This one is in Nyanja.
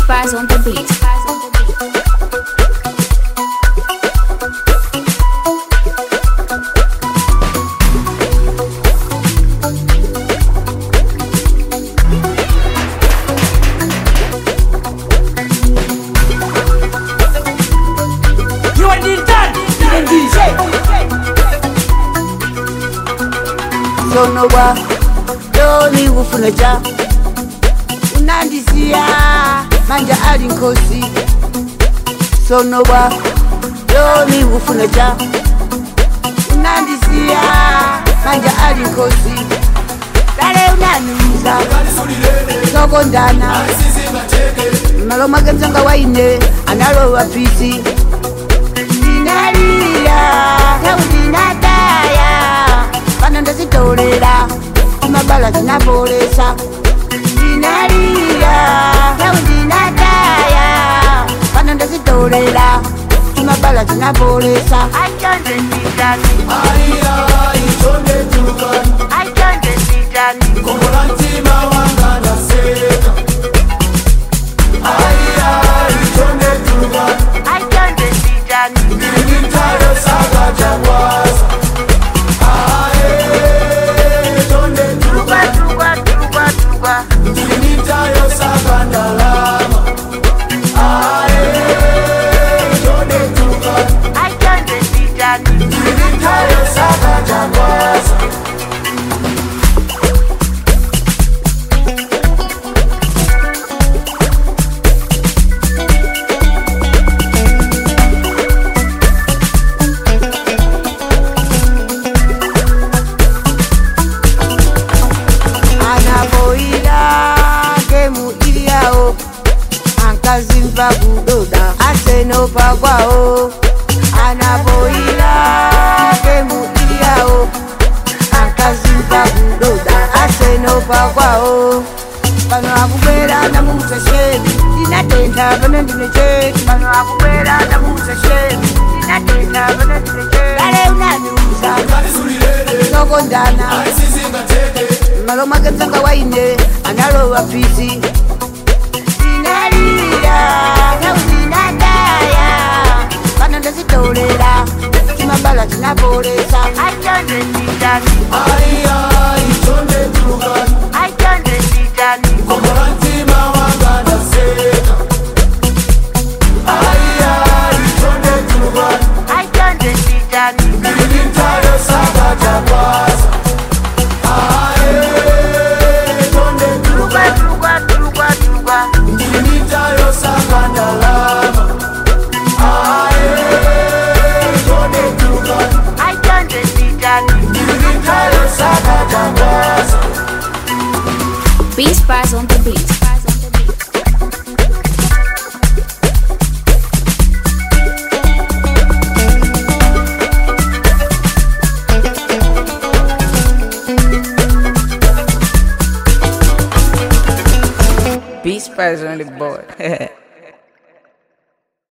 Spies on the beat. You are the done. You are DJ. sonowa doni kufuna cha unandisiya manja ali nkosi sonowa doni kufuna cha unandisiya manja ali nkosi dale unaniuza sokondana malo mwake msanga waine analowa pisi ndinalira taudinataya pano ndazitolera imabala zinabolesa ndinalira taudinataya pano ndazitolera imabala zinabolesa achonde nditani achonde nditani achonde nditani tuba tuba tuba tuba achonde nditani anaboira gemu iliyawo ankazimva kudoda asenopa kwawo anaboira gemu iliyawo ankazimva kudoda asenopa kwawo pano akubwera namuuza shemi ndinatenda pano ndine cheki pano akubwera namuuza shemi ndinatenda pano ndine cheki dale unaniuza sokondana malo mwake msanga waine analowa pisi ndinalira naudinataya pano ndazitolera chimabala chinabolesa achonde nditani achonde nditani achonde nditani tuba tuba tuba tuba achonde nditani Beat Spies on the beat. Beach Spies on the board.